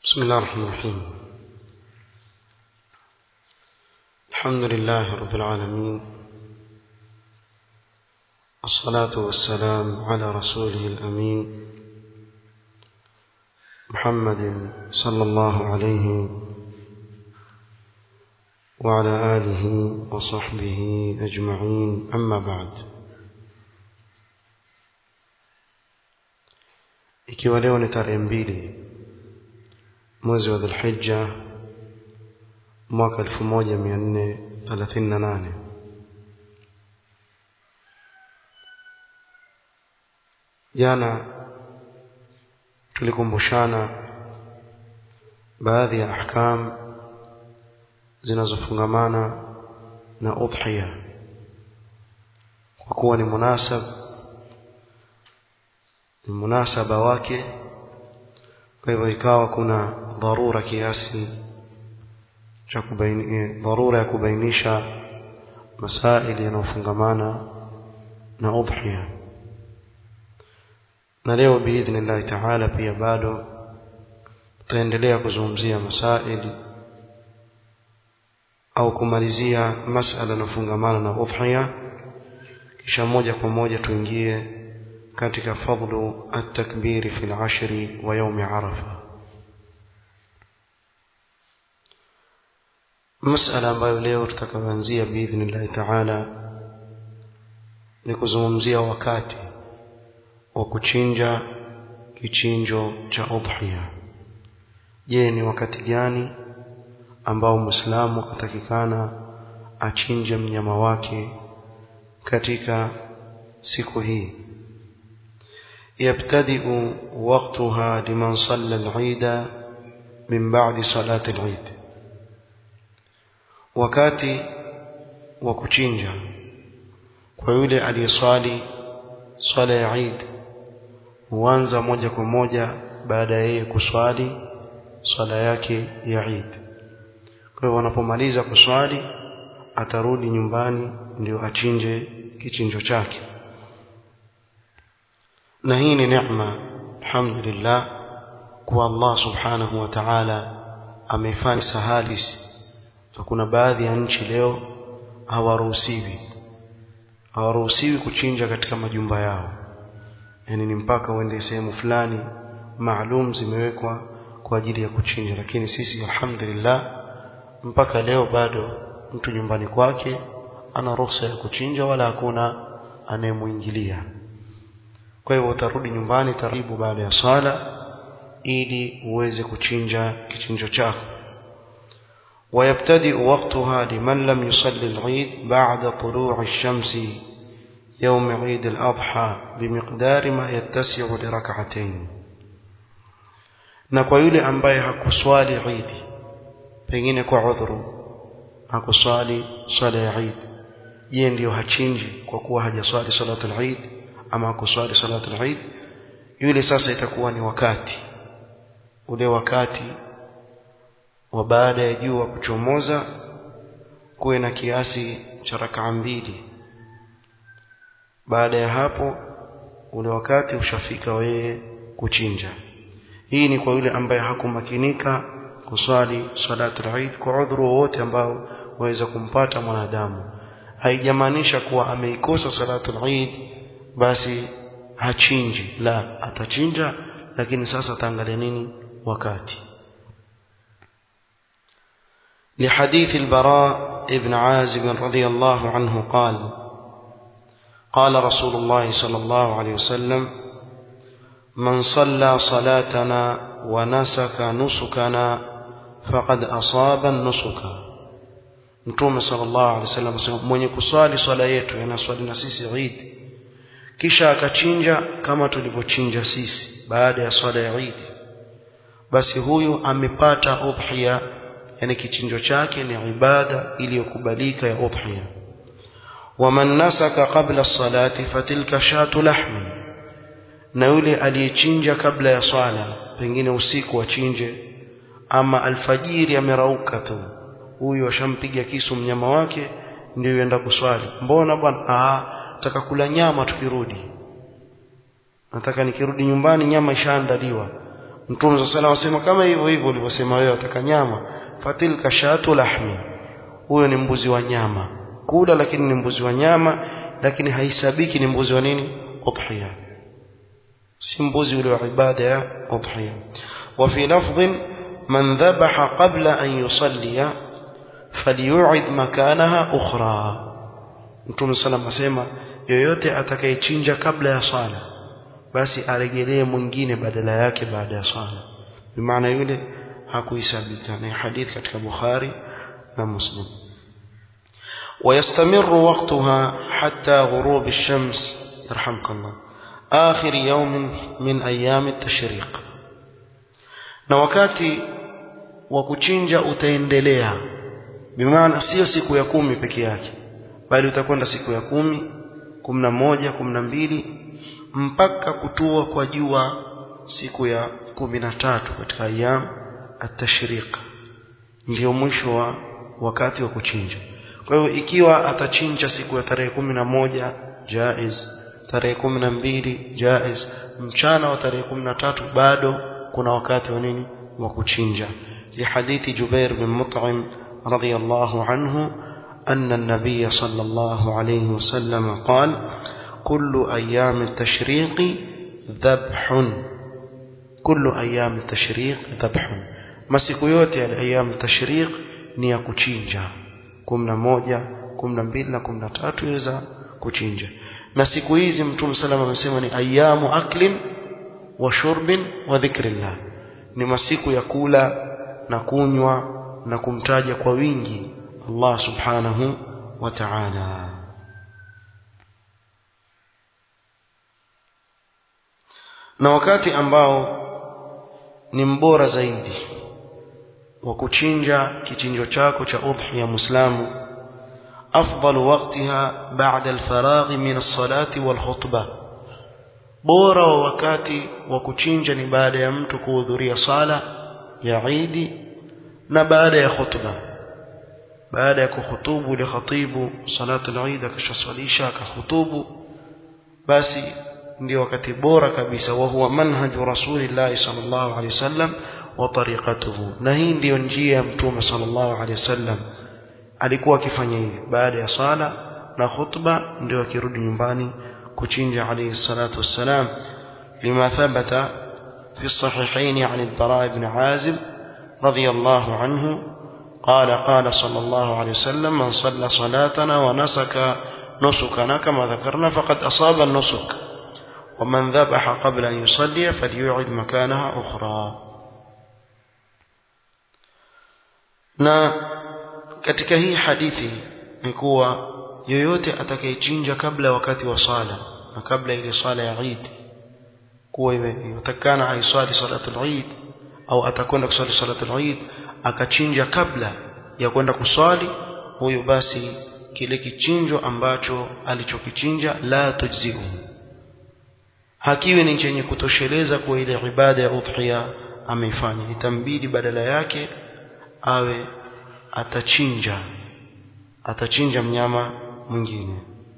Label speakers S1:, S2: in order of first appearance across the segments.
S1: بسم الله الرحمن الرحيم الحمد لله رب العالمين الصلاة والسلام على رسوله الأمين محمد صلى الله عليه وعلى آله وصحبه أجمعين أما بعد ikiwa leo ni tarehe mbili mwezi wa dhulhijja mwaka 1438 jana tulikumbushana baadhi ya ahkam zinazofungamana na udhiya kwa kuwa ni munasab ni munasaba wake kwa hivyo ikawa kuna dharura kiasi cha kubaini dharura ya kubainisha masaili yanayofungamana na udhiya na leo biidhnillahi taala pia bado tutaendelea kuzungumzia masaili au kumalizia masala yanayofungamana na udhiya kisha moja kwa moja tuingie katika fadlu at-takbiri fi al-ashri wa yawm arafa masala ambayo leo tutakaanzia biidhnillahi taala ni kuzungumzia wakati wa kuchinja kichinjo cha udhiya je ni wakati gani ambao muislamu atakikana achinje mnyama wake katika siku hii يبتدئ وقتها لمن صلى العيد من بعد صلاة العيد wakati wa kuchinja kwa yule aliyeswali swala ya Eid huanza moja kwa moja baada ya yeye kuswali swala yake ya Eid kwa hiyo wanapomaliza kuswali atarudi nyumbani ndio achinje kichinjo chake na hii ni neema alhamdulillah kwa Allah subhanahu wa ta'ala amefanya sahali kuna baadhi ya nchi leo hawaruhusiwi hawaruhusiwi kuchinja katika majumba yao yani ni mpaka uende sehemu fulani maalum zimewekwa kwa ajili ya kuchinja lakini sisi alhamdulillah mpaka leo bado mtu nyumbani kwake ana ruhusa ya kuchinja wala hakuna anayemuingilia kwa hivyo utarudi nyumbani taratibu baada ya swala ili uweze kuchinja kichinjo chako ويبتدئ وقتها لمن لم يصلي العيد بعد طلوع الشمس يوم عيد الأضحى بمقدار ما يتسع لركعتين na kwa yule ambaye hakuswali Eid pengine kwa udhuru hakuswali swala ya Eid yeye ndiyo hachinji kwa kuwa hajaswali salatul Eid ama hakuswali salatul Eid yule sasa itakuwa ni wakati ule wakati wa baada ya jua kuchomoza kuwe na kiasi cha rakaa mbili baada ya hapo ule wakati ushafika wewe kuchinja hii ni kwa yule ambaye hakumakinika kuswali salatul Eid kwa udhuru wowote ambao waweza kumpata mwanadamu haijamaanisha kuwa ameikosa salatul Eid basi hachinji la atachinja lakini sasa ataangalia nini wakati لحديث البراء ابن عازب رضي الله عنه قال قال رسول الله صلى الله عليه وسلم من صلى صلاتنا ونسك نسكنا فقد أصاب النسك Mtume sallallahu alaihi wasallam asema mwenye kuswali swala yetu yanaswali na sisi Eid kisha akachinja kama tulivyochinja sisi baada ya swala ya Eid basi huyu amepata udhiya yani kichinjo chake ni ibada iliyokubalika ya udhiya waman nasaka qabla as-salati fatilka shatu lahmi na yule aliyechinja kabla ya swala pengine usiku achinje ama alfajiri amerauka tu huyu ashampiga kisu mnyama wake ndio yenda kuswali mbona bwana ah nataka kula nyama tukirudi nataka nikirudi nyumbani nyama ishaandaliwa mtume صلى الله عليه kama hivyo hivyo ulivyosema wewe ataka nyama fatilka shatu lahmi huyo ni mbuzi wa nyama kula lakini ni mbuzi wa nyama lakini haisabiki ni mbuzi wa nini udhiya si mbuzi ule wa ibada ya udhiya وفي لفظ من ذبح قبل أن يصلي فليعد مكانها أخرى Mtume sallam asema yoyote atakayechinja kabla ya swala basi aregelee mwingine badala yake baada ya swala bimaana yule hakuisabika ni hadith katika Bukhari na Muslim ويستمر وقتها حتى غروب الشمس يرحمك الله آخر يوم من أيام التشريق na wakati wa kuchinja utaendelea bimaana sio siku ya kumi peke yake bali utakwenda siku ya kumi kumi na moja kumi na mbili mpaka kutua kwa jua siku ya kumi na tatu katika ayam atashriq ndio mwisho wa wakati wa kuchinja kwa hiyo ikiwa atachinja siku ya tarehe kumi na moja jaiz tarehe kumi na mbili jaiz mchana wa tarehe kumi na tatu bado kuna wakati wa nini wa kuchinja lihadithi Jubair bin Mut'im radiyallahu anhu أن النبي صلى الله عليه وسلم قال كل أيام التشريق ذبح كل أيام التشريق ذبح masiku yote ya أيام التشريق ni ya kuchinja kumi na moja kumi na mbili na kumi na tatu iweza kuchinja na siku hizi mtume salam amesema ni ayamu aklin wa shurbin wa dhikrillah ni masiku ya kula na kunywa na kumtaja kwa wingi Allah subhanahu wa ta'ala na wakati ambao ni mbora zaidi wa kuchinja kichinjo chako cha udhiya muislamu afdal waqtiha ba'da al-faragh min as-salati wal-khutbah bora wa wakati wa kuchinja ni baada ya mtu kuhudhuria sala ya Eid na baada ya khutba baada ya kuhutubu ile khatibu salatu al-Eid akashaswalisha akahutubu basi ndio wakati bora kabisa wa huwa manhaju rasulillah sallallahu alaihi wasallam wa tariqatuhu na hii ndiyo njia ya mtume sallallahu alaihi wasallam alikuwa akifanya hivi baada ya sala na khutba ndio akirudi nyumbani kuchinja alayhi salatu wassalam lima thabata fi sahihain عن البراء بن عازب رضي الله عنه قال قال صلى الله عليه وسلم من صلى صلاتنا ونسك نسكنا كما ذكرنا فقد أصاب النسك ومن ذبح قبل أن يصلي فليعد مكانها أخرى na katika hii hadithi ni kuwa yoyote atakayechinja kabla wakati wa sala na kabla ile sala ya Eid kuwa iwetakana aiswali salatul Eid au atakwenda kuswali salatul Eid akachinja kabla ya kwenda kuswali huyo basi kile kichinjo ambacho alichokichinja la tujziu hakiwi ni chenye kutosheleza kwa ile ibada ya udhiya ameifanya itambidi badala yake awe atachinja atachinja mnyama mwingine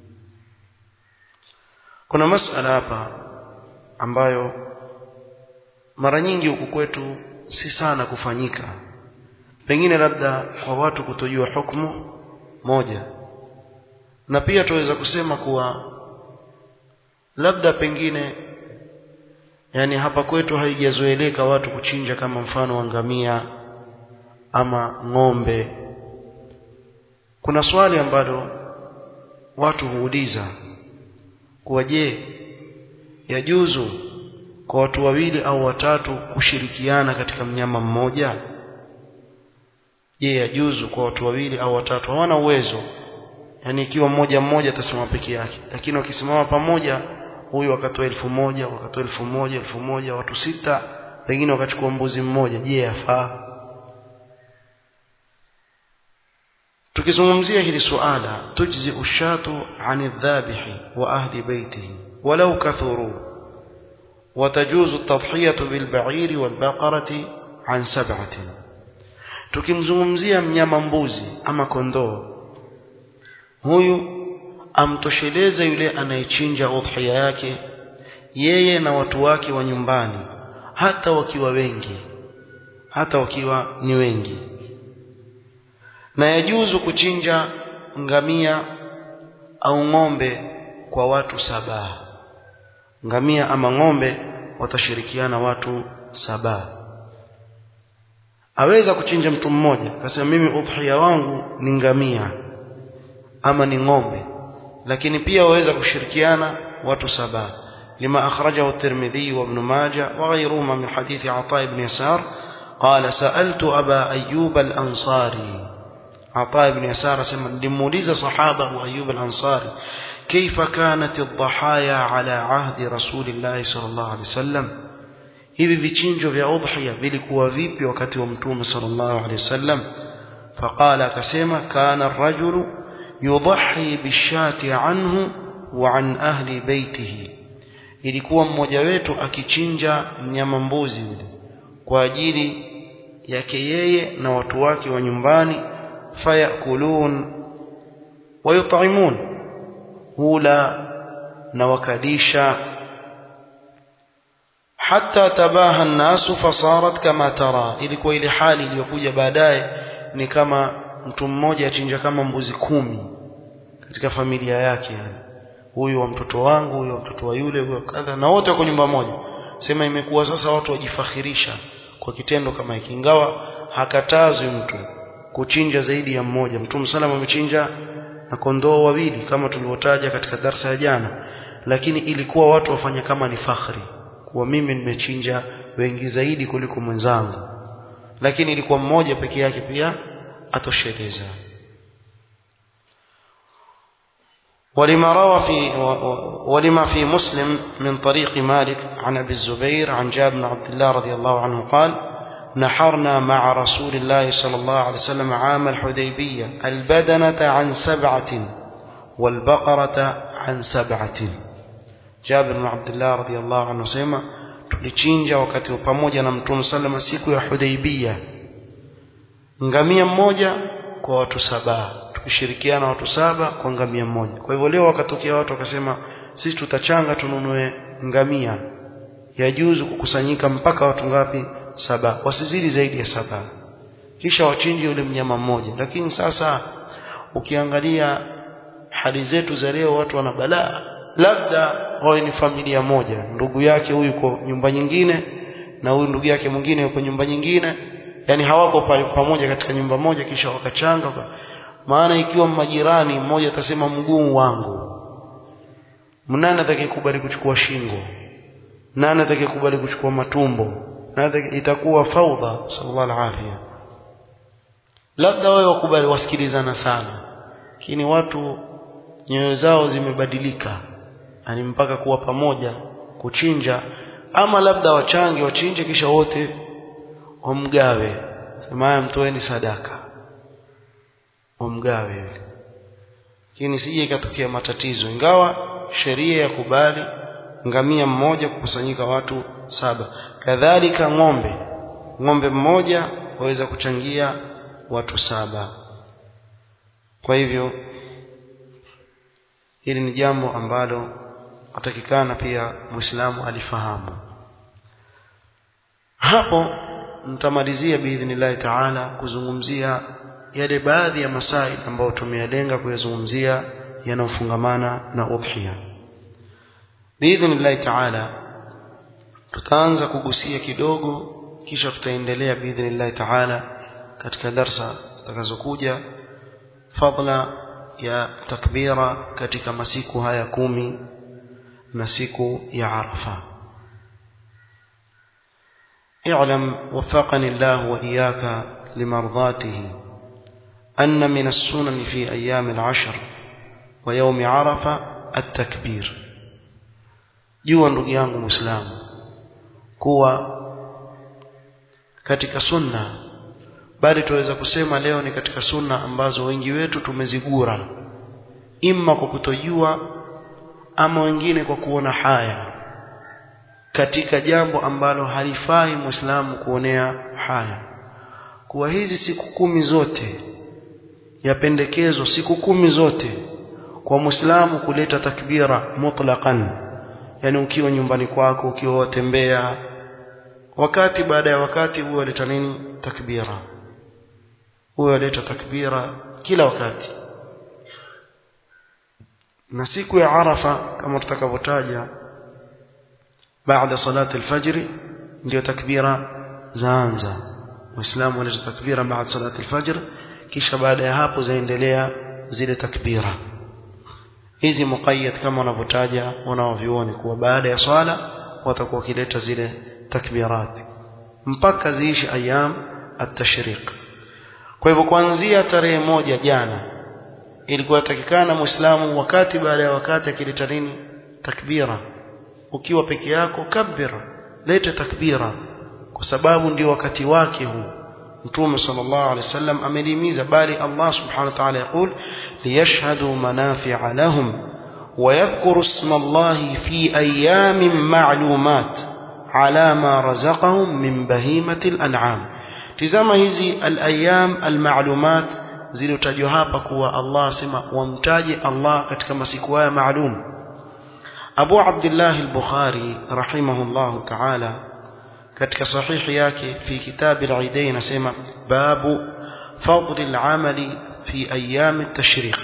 S1: kuna masala hapa ambayo mara nyingi huku kwetu si sana kufanyika pengine labda kwa watu kutojua hukumu moja na pia tuweza kusema kuwa labda pengine yani hapa kwetu haijazoeleka watu kuchinja kama mfano wa ngamia ama ng'ombe kuna swali ambalo watu huuliza kuwa je yajuzu kwa watu wawili au watatu kushirikiana katika mnyama mmoja je yajuzu kwa watu wawili au watatu hawana uwezo yani ikiwa mmoja mmoja atasimama peke yake lakini wakisimama pamoja huyu wakatoa elfu moja wakatoa elfu moja elfu moja watu sita pengine wakachukua mbuzi mmoja je yafaa tukizungumzia hili suala tujzi ushatu ani dhabihi wa ahli baitihi walau kathuru وتجوز التضحية بالبعير والبقرة عن سبعة tukimzungumzia mnyama mbuzi ama kondoo huyu amtosheleza yule anayechinja udhiya yake yeye na watu wake wa nyumbani hata wakiwa wengi hata wakiwa ni wengi na yajuzu kuchinja ngamia au ng'ombe kwa watu saba ngamia ama ng'ombe watashirikiana watu saba aweza kuchinja mtu mmoja akasema mimi udhiya wangu ni ngamia ama ni ng'ombe lakini pia waweza kushirikiana watu saba لما أخرجه الترمذي وابن ماجه وغيرهما من حديث عطاء بن يسار قال سألت أبا أيوب الأنصاري عطاء بن يسار سمى لموليز صحابة أيوب الأنصاري كيف كانت الضحايا على عهد رسول الله صلى الله عليه وسلم hivi vichinjo vya udhiya vilikuwa vipi wakati wa mtume sallallahu alaihi wasallam faqala akasema kana ar-rajulu yudhi bishati anhu wa an ahli baitihi ilikuwa mmoja wetu akichinja mnyama mbuzi yule kwa ajili yake yeye na watu wake wa nyumbani fayakulun wayut'imun hula na wakadisha hatta tabaha an-nasu fasarat kama tara ilikuwa ile hali iliyokuja baadaye ni kama mtu mmoja achinja kama mbuzi kumi katika familia yake yani huyu wa mtoto wangu huyu wa mtoto wa yule huyu kadha na wote wako nyumba moja sema imekuwa sasa watu wajifakhirisha kwa kitendo kama hiki ingawa hakatazwi mtu kuchinja zaidi ya mmoja mtume sallam amechinja na kondoo wawili kama tulivyotaja katika darsa ya jana lakini ilikuwa watu wafanya kama ni fakhri kuwa mimi nimechinja wengi zaidi kuliko mwenzangu lakini ilikuwa mmoja peke yake pia atosheleza ولما روى في ولما في مسلم من طريق مالك عن ابي الزبير عن جابر بن عبد الله رضي الله عنه قال نحرنا مع رسول الله صلى الله عليه وسلم عام الحديبية البدنة عن سبعة والبقرة عن سبعة جابر بن عبد الله رضي الله عنه سيما tulichinja wakati pamoja na mtume sallama siku ya Hudaibia ngamia mmoja kwa watu saba tukishirikiana watu saba kwa ngamia mmoja kwa hivyo leo wakatokea watu wakasema sisi tutachanga tununue ngamia yajuzu kukusanyika mpaka watu ngapi saba wasizidi zaidi ya saba kisha wachinje yule mnyama mmoja lakini sasa ukiangalia hali zetu za leo watu wana balaa labda wawe ni familia moja ndugu yake huyu yuko nyumba nyingine na huyu ndugu yake mwingine yuko nyumba nyingine yani hawako pale pamoja katika nyumba moja kisha wakachanga maana ikiwa majirani mmoja atasema mguu wangu mnani atakayekubali kuchukua shingo nani atakayekubali kuchukua matumbo nani itakuwa faudha sallallahu alaihi labda wao wakubali wasikilizana sana lakini watu nyoyo zao zimebadilika yani mpaka kuwa pamoja kuchinja ama labda wachange wachinje kisha wote wamgawe sema haya mtoeni sadaka wamgawe yule lakini sije ikatokea matatizo ingawa sheria ya kubali ngamia mmoja kukusanyika watu saba kadhalika ng'ombe ng'ombe mmoja waweza kuchangia watu saba kwa hivyo hili ni jambo ambalo atakikana pia muislamu alifahamu hapo nitamalizia biidhnillahi taala kuzungumzia yale baadhi ya masaili ambayo tumeyalenga kuyazungumzia yanayofungamana na udhiya biidhnillahi taala tutaanza kugusia kidogo kisha tutaendelea biidhnillahi taala katika darsa zitakazokuja fadla ya takbira katika masiku haya kumi na siku ya arafa اعلم وفقني الله وإياك لمرضاته أن من السنن في أيام العشر ويوم عرفة التكبير jua ndugu yangu muislamu kuwa katika sunna bali tuweza kusema leo ni katika sunna ambazo wengi wetu tumezigura imma kwa kutojua ama wengine kwa kuona haya katika jambo ambalo halifai muislamu kuonea haya kuwa hizi siku kumi zote yapendekezwa siku kumi zote kwa muislamu kuleta takbira mutlaqan yani ukiwa nyumbani kwako ukiwa watembea wakati baada ya wakati huwa aleta nini takbira huwa aleta takbira kila wakati na siku ya arafa kama tutakavyotaja baada salati alfajr ndio takbira zaanza waislamu wanaleta takbira baada salati alfajr kisha baada ya hapo zaendelea zile takbira hizi muqayyad kama wanavyotaja wanaovioni kuwa baada ya swala watakuwa wakileta zile takbirat mpaka ziishi ayam at-tashriq kwa hivyo kuanzia tarehe moja jana ilikuwa takikana muislamu wakati baada ya wakati akileta nini takbira ukiwa peke yako kabbir leta takbira kwa sababu ndio wakati wake huu mtume sallallahu alaihi wasallam amelimiza bali Allah subhanahu wa ta'ala يقول ليشهدوا منافع لهم ويذكروا اسم الله في أيام معلومات على ما رزقهم من بهيمة الأنعام tizama hizi al-ayyam al-ma'lumat zilizotajwa hapa kuwa Allah sema wamtaje Allah katika masiku haya maalum Abu Abdullah al-Bukhari rahimahullahu ta'ala katika sahihi yake fi kitab al-Aidain anasema babu fadl al-amali fi ayyam at-tashriq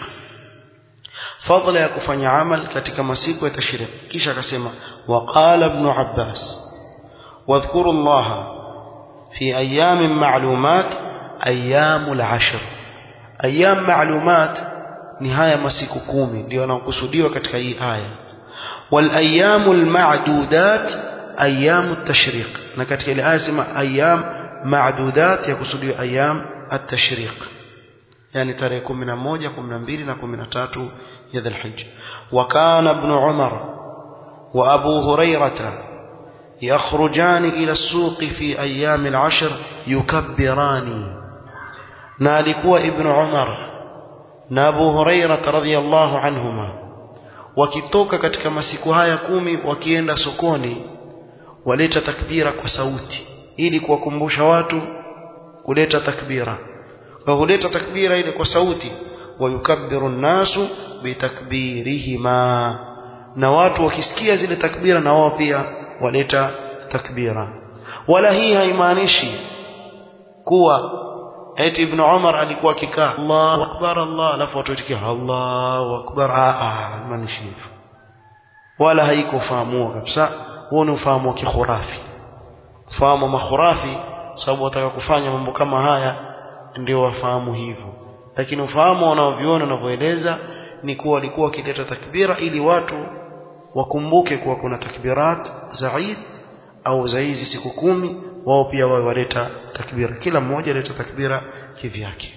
S1: fadla ya kufanya amal katika masiku ya tashriq kisha akasema waqala ibn Abbas wadhkuru Allah في أيام معلومات أيام العشر أيام معلومات نهاية مسيك كومي ndio anakusudiwa katika hii aya والأيام المعدودات أيام التشريق na katika ile aya sema أيام معدودات yakusudiwa أيام التشريق يعني tarehe 11 12 na 13 ya Dhulhijja وكان ابن عمر وأبو هريرة يخرجان إلى السوق في أيام العشر يكبران نالكوا ابن عمر نابو هريرة رضي الله عنهما wakitoka katika masiku haya kumi wakienda sokoni waleta takbira kwa sauti ili kuwakumbusha watu kuleta takbira kwa huleta takbira ile kwa sauti wayukabbiru nnasu bitakbirihima na watu wakisikia zile takbira na wao pia waleta takbira wala hii haimaanishi kuwa eti ibn Umar alikuwa akikaa Allahu akbar Allah alafu watu watikia Allahu akbar ah maanishi hivyo wala haikufahamua kabisa huo ni ufahamu wa kikhurafi ufahamu wa makhurafi sababu wataka kufanya mambo kama haya ndio wafahamu hivyo lakini ufahamu wanaoviona wanavyoeleza ni kuwa walikuwa wakileta takbira ili watu wakumbuke kuwa kuna takbirat za Eid au za hizi siku kumi wao pia wao waleta takbira kila mmoja aleta takbira kivyake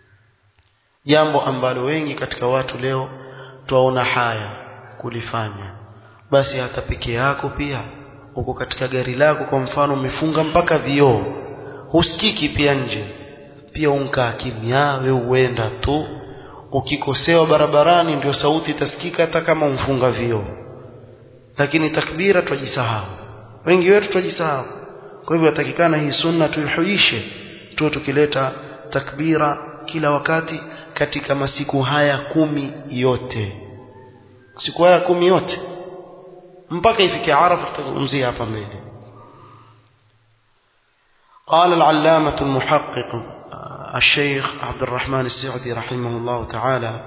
S1: jambo ambalo wengi katika watu leo twaona haya kulifanya basi hata peke yako pia uko katika gari lako kwa mfano umefunga mpaka vioo husikiki pia nje pia unkaa kimya wewe uenda tu ukikosewa barabarani ndio sauti itasikika hata kama umfunga vioo lakini takbira twajisahau wengi wetu twajisahau kwa hivyo yatakikana hii sunna tuihuishe tuwe tukileta takbira kila wakati katika masiku haya kumi yote siku haya kumi yote mpaka ifike arafa tutazungumzia hapa mbele قال العلامة المحقق الشيخ عبد الرحمن السعدي رحمه الله تعالى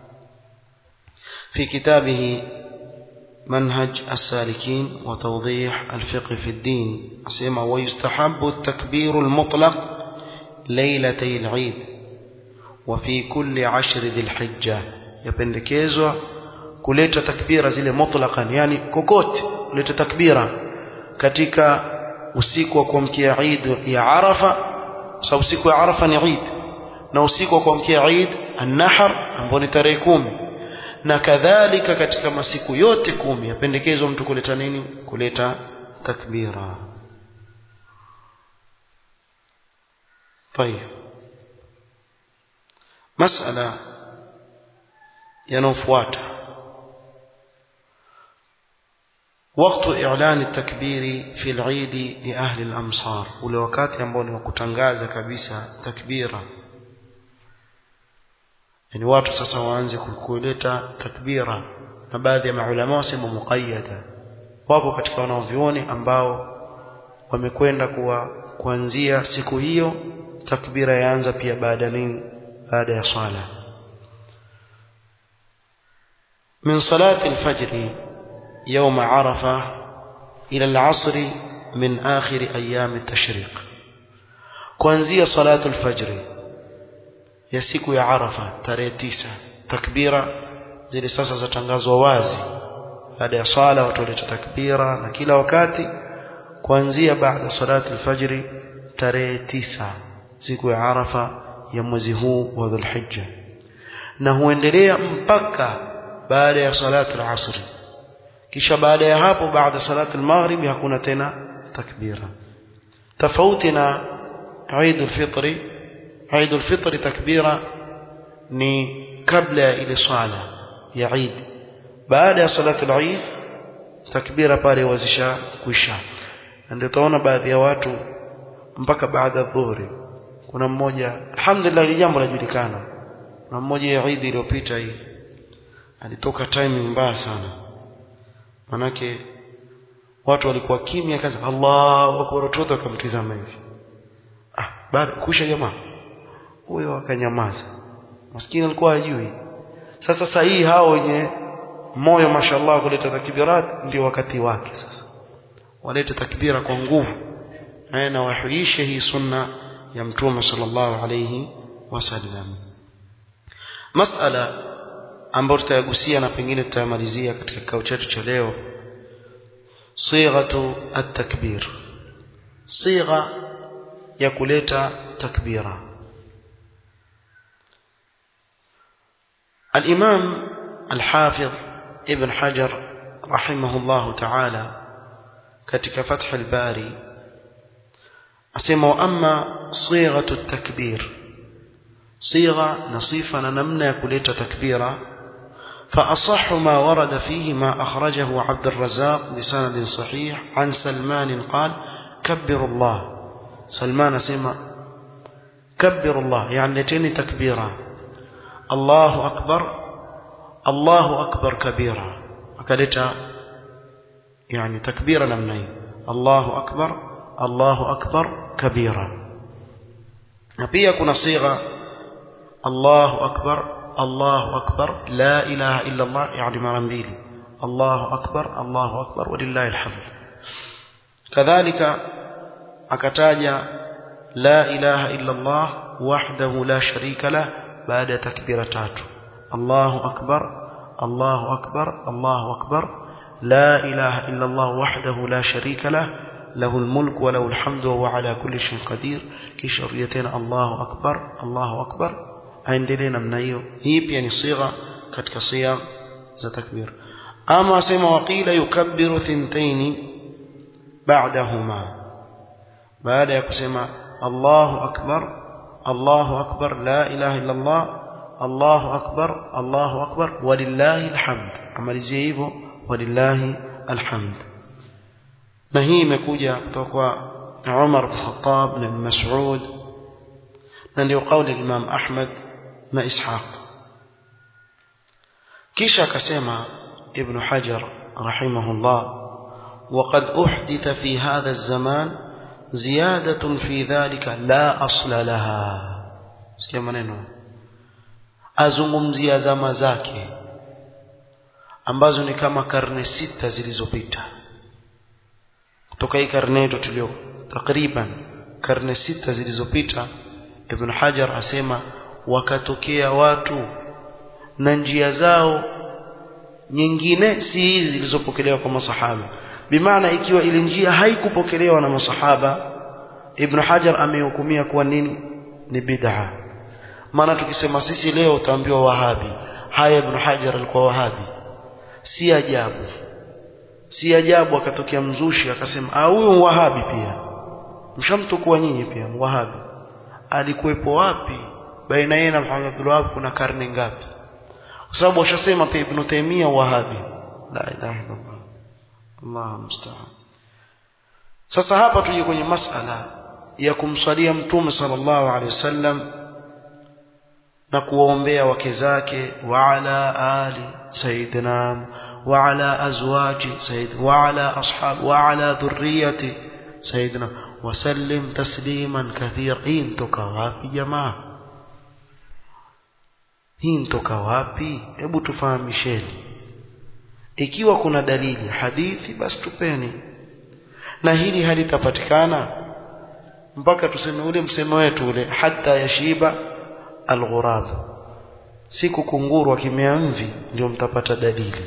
S1: في كتابه منهج السالكين وتوضيح الفقه في الدين أسمى ويستحب التكبير المطلق ليلتي العيد وفي كل عشر ذي الحجة يبندكيزوا kuleta takbira zile mutlaqan yani kokote kuleta takbira katika usiku wa kuamkia Eid ya Arafa sababu siku ya Arafa ni Eid na usiku wa kuamkia Eid an-Nahr ambao ni tarehe kumi na kadhalika katika masiku yote kumi yapendekezwa mtu kuleta nini kuleta takbira طيب مسألة ينوفواتا وقت إعلان التكبير في العيد لأهل الأمصار ولوكات ينبون وكتنغاز كبيسة تكبيرا yani watu sasa waanze kuleta takbira na baadhi ya maulama wasema muqayyada wapo katika wanaovioni ambao wamekwenda kuwa kuanzia siku hiyo takbira yaanza pia baada nini baada ya swala من صلاة الفجر يوم عرفة إلى العصر من آخر أيام التشريق kuanzia salatu alfajri ya siku ya Arafa tarehe tisa takbira zile sasa zatangazwa wazi baada ya swala watu waleta takbira na kila wakati kuanzia baada salatu alfajri tarehe tisa siku ya Arafa ya mwezi huu wa Dhulhijja na huendelea mpaka baada ya salatu al-asri kisha baada ya hapo baada salatu al-maghrib hakuna tena takbira tofauti na Eid al-Fitr Eid al-Fitr takbira ni kabla ya ile swala ya Eid baada ya salatu al-Eid takbira pale wazisha kuisha ndio utaona baadhi ya watu mpaka baada dhuhuri kuna mmoja alhamdulillah jambo lajulikana na mmoja ya Eid iliyopita hii alitoka timing mbaya sana manake watu walikuwa kimya kaza Allahu akbar watoto wakamtizama hivi ah baada kusha jamaa huyo akanyamaza maskini alikuwa hajui sasa sahihi hao wenye moyo mashallah kuleta takbirat ndio wakati wake sasa walete takbira kwa nguvu na wahuishe hii sunna ya mtume sallallahu alayhi wasallam masala ambayo tutayagusia na pengine tutayamalizia katika kikao chetu cha leo sighatu at-takbir sigha ya kuleta takbira الإمام الحافظ ابن حجر رحمه الله تعالى كتك فتح الباري أسمى أما صيغة التكبير صيغة نصيفة نمنا كلية تكبيرا فأصح ما ورد فيه ما أخرجه عبد الرزاق بسند صحيح عن سلمان قال كبر الله سلمان سمع كبر الله يعني لتين تكبيرا الله أكبر الله أكبر كبيرا أكلت يعني تكبيرا لمنين الله أكبر الله أكبر كبيرا نبي كنا صيغة الله أكبر الله أكبر لا إله إلا الله يعني مرمبيلي الله أكبر الله أكبر ولله الحمد كذلك أكتاج لا إله إلا الله وحده لا شريك له بعد تكبيرتات الله أكبر الله أكبر الله أكبر لا إله إلا الله وحده لا شريك له له الملك وله الحمد وهو على كل شيء قدير كشريتين الله أكبر الله أكبر aendelee namna hiyo hii pia ni sigha katika siyam za takbir ama asema waqila yukabbiru thintaini ba'dahuma baada ya kusema Allahu akbar Allahu akbar la ilaha illa Allah Allahu akbar Allahu akbar walillahi alhamd amalizie hivyo walillahi alhamd na hii imekuja kutoka kwa Umar bin Khattab na Mas'ud na ndio kauli Imam Ahmad na Ishaq kisha akasema Ibn Hajar rahimahullah وقد أحدث في هذا الزمان زيادة في ذلك لا أصل لها sikia maneno azungumzia zama zake ambazo ni kama karne sita zilizopita kutoka hii karne yetu tulio takriban karne sita zilizopita Ibn Hajar asema wakatokea watu na njia zao nyingine si hizi zilizopokelewa kwa masahaba bimaana ikiwa ile njia haikupokelewa na masahaba Ibn Hajar amehukumia kuwa nini ni bid'a maana tukisema sisi leo utaambiwa wahabi haya Ibn Hajar alikuwa wahabi si ajabu si ajabu akatokea mzushi akasema ah huyu wahabi pia mshamtukua nyinyi pia wahabi alikuwepo wapi baina yeye na Muhammad Abdul Wahhab kuna karne ngapi kwa sababu washasema pia Ibn Taymiyyah wahabi la ilaha illallah Allah musta'an sasa hapa tuje kwenye masala ya kumswalia mtume sallallahu alaihi wasallam na kuwaombea wake zake wa ala ali sayyidina wa ala azwaji sayyid wa ala ashab wa ala dhurriyyati sayyidina wasallim tasliman kathira hii ntoka wapi jamaa hii ntoka wapi hebu tufahamisheni ikiwa kuna dalili hadithi basi tupeni na hili halitapatikana mpaka tuseme ule msemo wetu ule hata yashiba alghurab siku kunguru akimea mvi ndio mtapata dalili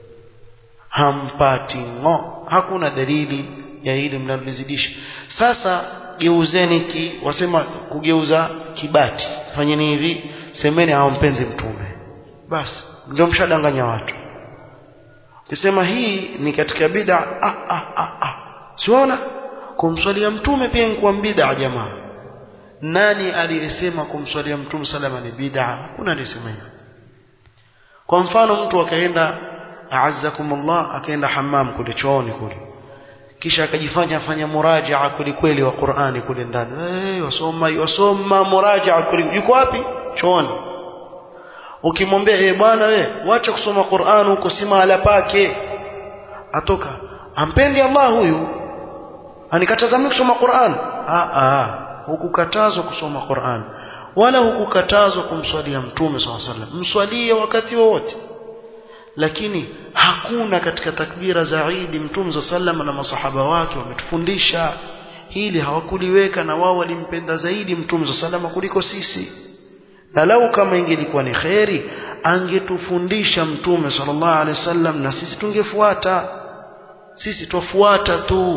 S1: hampati ngo hakuna dalili ya hili mnalolizidisha sasa geuzeni ki wasema kugeuza kibati fanyeni hivi semeni hawampendi mtume basi ndio mshadanganya watu kisema hii ni katika bid'a ah ah ah ah siona kumswalia mtume pia ni kwa bid'a jamaa nani aliyesema kumswalia mtume salama ni bid'a kuna aliyesema hivyo kwa mfano mtu akaenda a'azzakumullah akaenda hammam kule chooni kule kisha akajifanya afanya murajaa kweli kweli wa Qur'ani kule ndani eh wasoma wasoma murajaa kweli yuko wapi chooni ukimwambia eh bwana we wacha kusoma Qur'an huko si mahala pake atoka ampendi Allah huyu anikataza mimi kusoma Qur'an ah ah hukukatazwa kusoma Qur'an wala hukukatazwa kumswalia mtume SAW sallam mswalie wakati wowote lakini hakuna katika takbira za Eid mtume sallam na masahaba wake wametufundisha hili hawakuliweka na wao walimpenda zaidi mtume sallam kuliko sisi na lau kama ingelikuwa ni kheri angetufundisha mtume sallallahu alaihi wasallam na sisi tungefuata sisi twafuata tu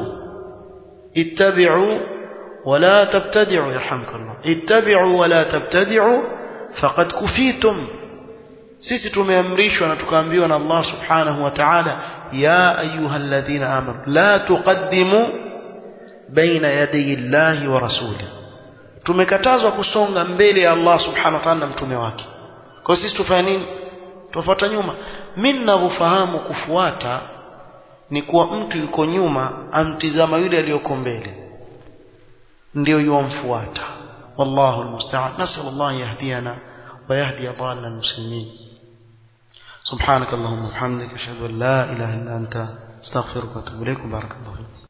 S1: ittabi'u wala tabtadi'u yarhamkallah ittabi'u wala tabtadi'u faqad kufitum sisi tumeamrishwa na tukaambiwa na Allah subhanahu wa ta'ala ya ayyuhalladhina amanu la tuqaddimu baina yaday Allahi wa rasulihi tumekatazwa kusonga mbele ya Allah subhanahu wa ta'ala na mtume wake kwa sisi tufanye nini tufuata nyuma mimi ninavyofahamu kufuata ni kuwa mtu yuko nyuma amtizama yule aliyoko mbele ndio yuamfuata wallahu almusta'an nasal Allah yahdiyana wa yahdi adalla almuslimin سبحانك اللهم وبحمدك اشهد ان لا اله الا انت استغفرك واتوب اليك بارك الله فيك